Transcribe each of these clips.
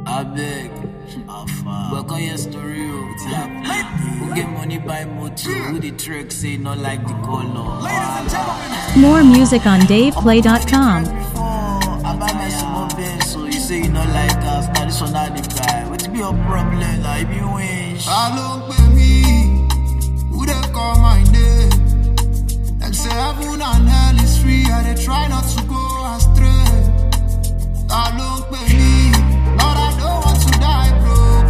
I beg. But on your story, oh, it's like, who get money buy motor? Who the trick say not like the color? More music on DavePlay.com. I buy my small Benz, so you say you not like us. Now this one not the guy. What's be your problem? Like, if you wish. Ta ló ń pè mí? Who dey call my name? Dem say heaven and hell is free, I dey try not to go astray. Ta ló ń pè mí? Lord, I don't want to die broke.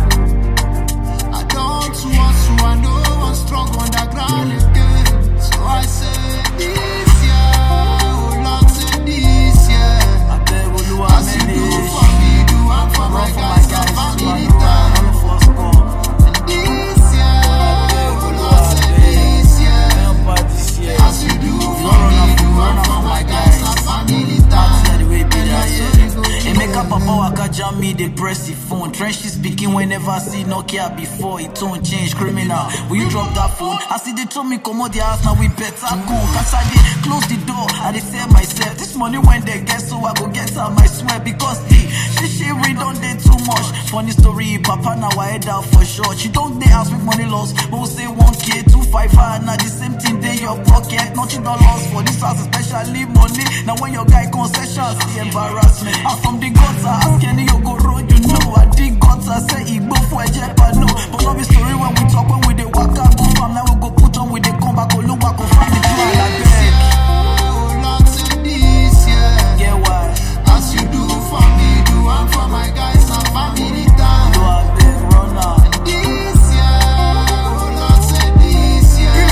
I don't want to, I no wan struggle underground again. So I say this year, oh Lord, say this year. I beg Oluwa As you do manage. for me, do am for my Run for my guys guys, and you family know, time. all of us come. This year, oh Lord, say this year. Help out this year. As you do You for don't run me, am do for am run am for for my my guys guys. and family That's time. the way be And that, that's yeah. how you go Hey, do make up it. papa waka jam me, they press the phone. Trench is speaking whenever I see Nokia before. It tone change, criminal. Will you drop that phone? I see they told me come out the house, now we better go. Cause I did close the door, I dey tell myself. This money when they get so I go get am, I swear. Because the she she read on dey too much. Funny story, papa now I head out for sure. She don't dey ask me money loss, but we say 1k, 255, now the same thing dey your pocket. Nothing don't lost for this house, especially money. Now when your guy concession, see embarrassment. I'm from the gutter, ask any you go road, you know. I dig gutter, say Igbo for a jet, but no. But no be story when we talk, when we dey waka, go farm, now we go put on, we dey come back, Oluwa go find the plan, I This beg. year, oh Lord, say this year. Get why? As you do for me, do am for my guys and family time. Do I beg, run out. This year, oh Lord, say this year.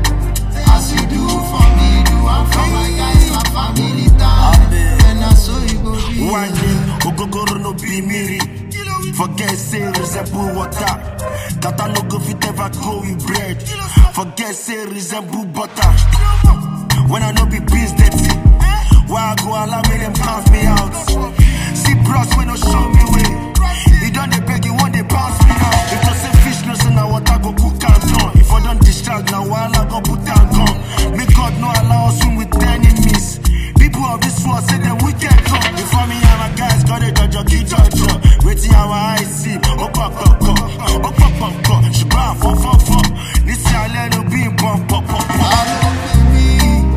As you do for me, do am for my guys and family time. I beg. And that's how you go be. One day, Ogogoro no be miri. Forget say resemble water. Kata no go fit ever go with bread. Forget say resemble butter. When I no be biz dirty. Why I go allow me them count me out? See bros when no show me way. He done the beg, he want they bounce me out. If I say fish no say now water go cook and done. If I don't distract now while I go put and gone. Make God no allow us swim with enemies. People of this world say them wicked come. Before me and my guys got a judge, key judge. Waiting our eyes see. Oh, pop, pop, pop. Oh, pop, pop, pop. She buy four, four, four. This year I let her be bump, pop, pop, pop. Ta ló ń pè mí?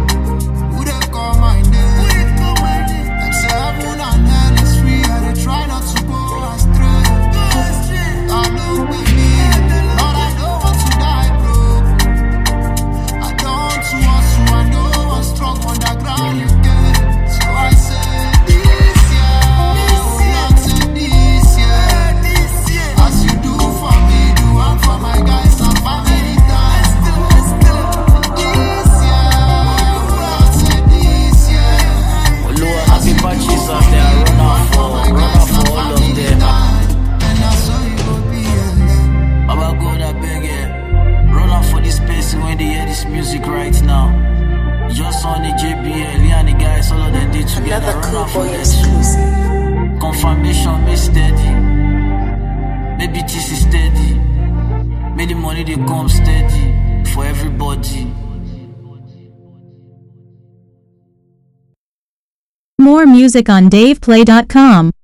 Who dey call my name? Dem say heaven and hell is free, I dey try not to go astray. Ta ló ń pè mí? Lord, I don't want to die broke. I don't want to, I no wan struggle underground again. So I say this year, oh Lord, say this year. As you do for me, do am for my guys and family time. This year, oh Lord, say this year. Oluwa, happy patches out there. Run out for, run out for all of them. And that's how you go be, yeah. Baba God, I beg you. Run out for this place when they hear this music right now. Just on the JBL, me and the guys, all of them did together. Another Run cool out for boy them. exclusive. Confirmation, me steady. Maybe this is steady. May the money they come steady for everybody. More music on DavePlay.com.